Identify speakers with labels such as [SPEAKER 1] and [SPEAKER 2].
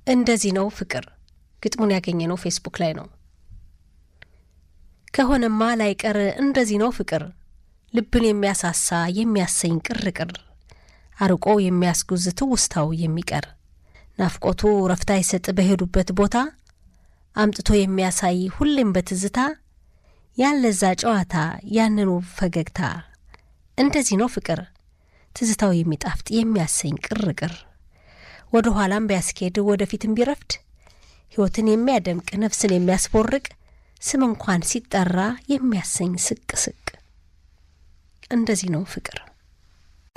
[SPEAKER 1] እንደዚህ ነው ፍቅር። ግጥሙን ያገኘነው ፌስቡክ ላይ ነው። ከሆነማ ላይቀር እንደዚህ ነው ፍቅር፣ ልብን የሚያሳሳ የሚያሰኝ ቅርቅር፣ አርቆ የሚያስጉዝ ትውስታው የሚቀር ናፍቆቱ ረፍታ ይሰጥ በሄዱበት ቦታ አምጥቶ የሚያሳይ ሁሌም በትዝታ ያለዛ ጨዋታ ያንኑ ፈገግታ እንደዚህ ነው ፍቅር ትዝታው የሚጣፍጥ የሚያሰኝ ቅርቅር ወደ ኋላም ቢያስኬድ ወደፊትም ቢረፍድ ሕይወትን የሚያደምቅ ነፍስን የሚያስቦርቅ ስም እንኳን ሲጠራ የሚያሰኝ ስቅ ስቅ እንደዚህ ነው ፍቅር።